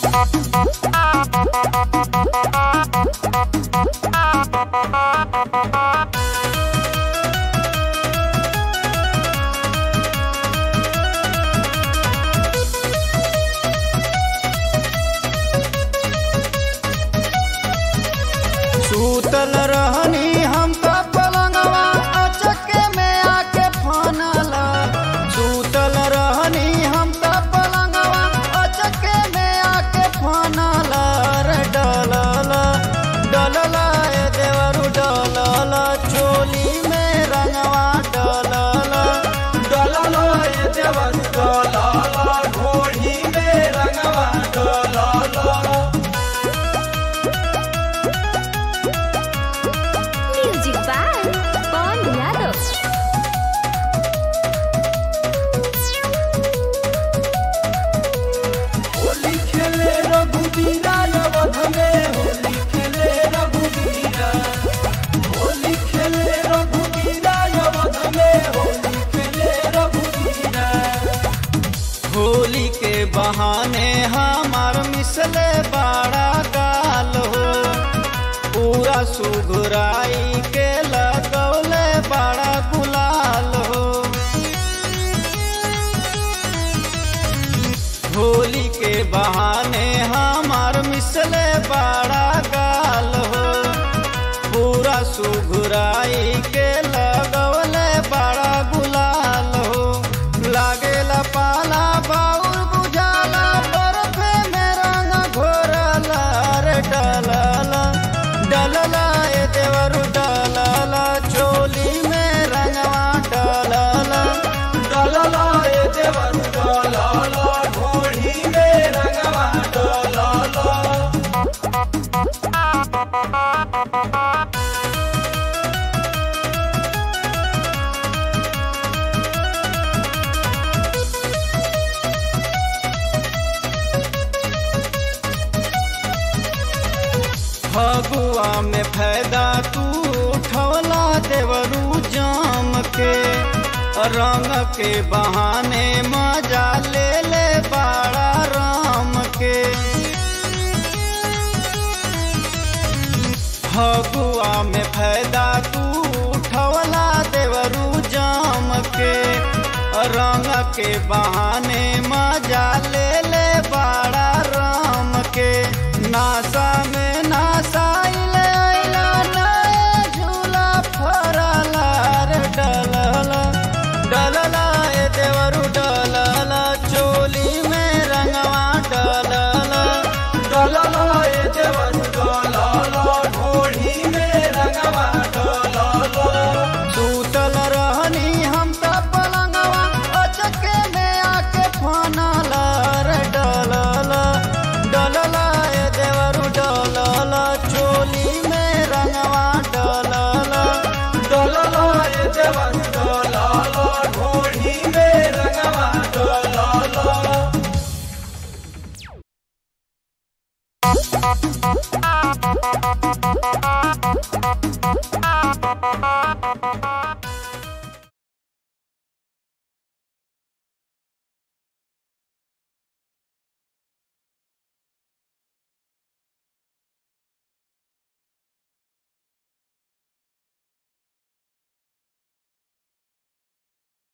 सूतल रहनी हम त पलंगवा अचके में आके फनल सूतल रहनी हम त पलंगवा अचके में आके फनल रे डलल डलल ए देवरु डलल चोली में रंगवा डलल डलल ए देवरु डलल घोड़ी में रंगवा डलल म्यूजिक बाय पवन यादव होली खेले रघुबीरा अवध में होली खेले रघुबीरा होली खेले रघुबीरा अवध में होली खेले रघुबीरा होली के बहाने हमार मिसले बड़ा गाल हो पूरा सुघराई के लगौले बड़ा गुलाल हो होली के बहाने हमार मिसले बड़ा गाल हो पूरा सुघराई के लगवले बड़ा गुलाल हो लागेला पाला बाउर बुझाला बर्फे में रंग घोरला रे डलल डलल ए देवरु डलल चोली में रंगवा डलल डलल ए देवरु डलल घोड़ी में रंगवा डलल फगुआ में फायदा तू उठवला देवरू जाम के रंग के बहाने मजा ले ले बाड़ा राम के फगुआ में फायदा तू उठवला देवरू जाम के रंग के बहाने